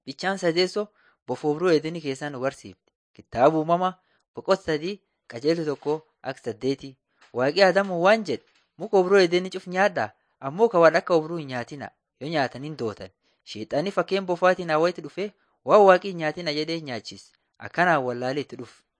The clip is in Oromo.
Bichaan sadeessoo bofa obruu Eedeenii keessaa nu barsiifti. Kitaaba uumamaa boqonnaa sadii qajeelcha tokkoo akka saddeetii. Waaqni Adamoo waan jedhe muka obruu Eedeenii cuf nyaadhaa ammoo kan waan akka obruu hin nyaatinaa yoo nyaatan hin dootan. Sheexanni fakkeen bofaatiin Hawwaatti dhufee waan waaqni hin nyaatinaa jedhee nyaachise. Akkanaan wallaalee itti dhufe.